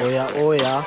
oya oya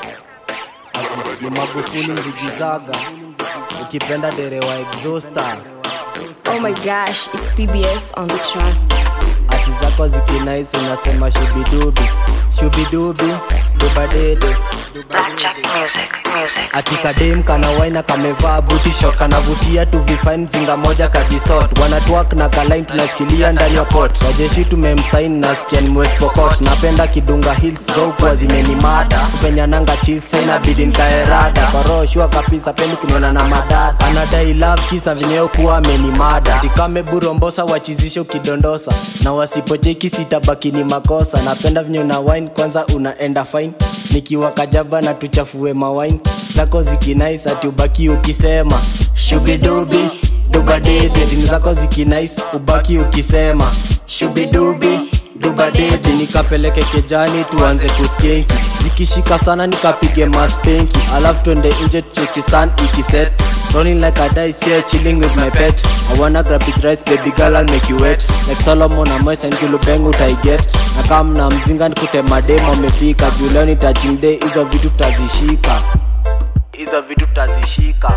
ati ni Magufuli zigizaga ukipenda derewa exhauster Oh my gosh, it's PBS on the track. ati zako zikinais unasema shubidubi shubidubi dubadede Blackjack music, music. ati kadem kana waina kamevaa buti shot kanavutia tu vifain zinga moja kadisot wanatwak na kalain tunashikilia ndani ya pot wajeshi tumemsain nasikia ni West Pokot napenda kidunga hills zoukwa zimenimada kupenyananga chilsa inabidi nkaerada koroshua kabisa pendi kuniona na madada anadai love kisa vinyeo kuwa amenimada tikame burombosa wachizishe ukidondosa na wasipocheki sitabaki ni makosa napenda vinyo na wine kwanza unaenda fine nikiwa kajaba na tuchafue mawine zako zikinais ati ubaki ukisema shubidubi dubadede dini zako zikinais ubaki ukisema shubidubi dubadede nikapeleke kejani tuanze kuskenki zikishika sana nikapige maspenki alafu twende nje tucheki sun ikiset Rolling like a dice here, chilling with my pet. I wanna grab it rice, baby girl, I'll make you wet. Like Solomon and Moise and Kilubeng utaiget. Na kam na mzinga nikute mademo amefika. Juu leo ni touching day, hizo vitu tutazishika. Hizo vitu tutazishika.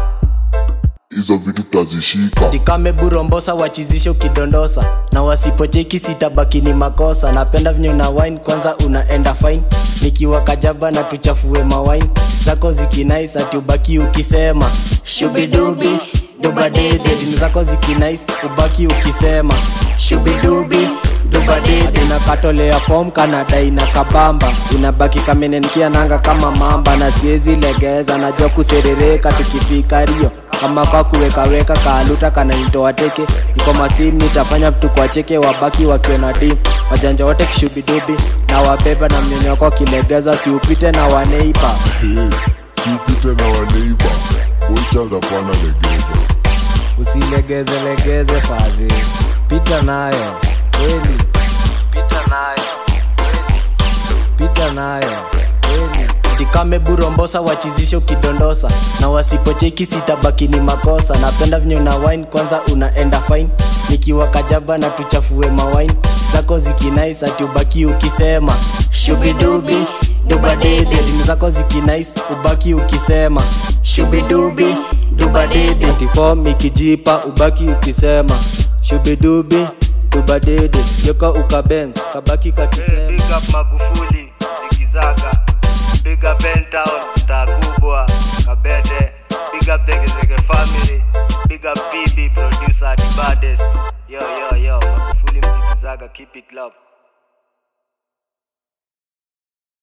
hizo vitu tutazishika tikame burombosa wachizishe ukidondosa na wasipocheki sitabaki ni makosa napenda vinyo na wine kwanza unaenda fine nikiwa kajaba na tuchafue mawine zako zikinais ati ubaki ukisema shubidubi dubadede dini zako zikinais ubaki ukisema shubidubi dubadede na katolea fom kanadai na kabamba unabaki kamenenkia nanga kama mamba na siezi legeza najua kuserereka tukifika rio kama kwa kuwekaweka kaaluta kanaitoa teke iko mastim nitafanya vitu kwa cheke wabaki wakiona tim wajanja wote kishubidubi na wabeba na mnyonyoko wakilegeza siupite na waneipa Hey, siupite na waneiba boichanga kwana legeza usilegeze legeze fadhi pita nayo kweli pita nayo kweli pita nayo kweli tikame burombosa wachizishe ukidondosa na wasipocheki sitabaki ni makosa napenda vinyo na wine kwanza unaenda fine nikiwa kajaba na tuchafue mawine zako zikinais ati ubaki ukisema shubidubi dubadede dini zako zikinais ubaki ukisema shubidubi dubadede tifom ikijipa ubaki ukisema shubidubi dubadede yoka ukabeng kabaki kakisema Big up Magufuli, Zikizaga. Big up Pentown, star kubwa, Kabete. Big up Zegezege family. Big up PB, producer, the baddest. Yo, yo, yo, Magufuli, Mzikizaga, keep it love.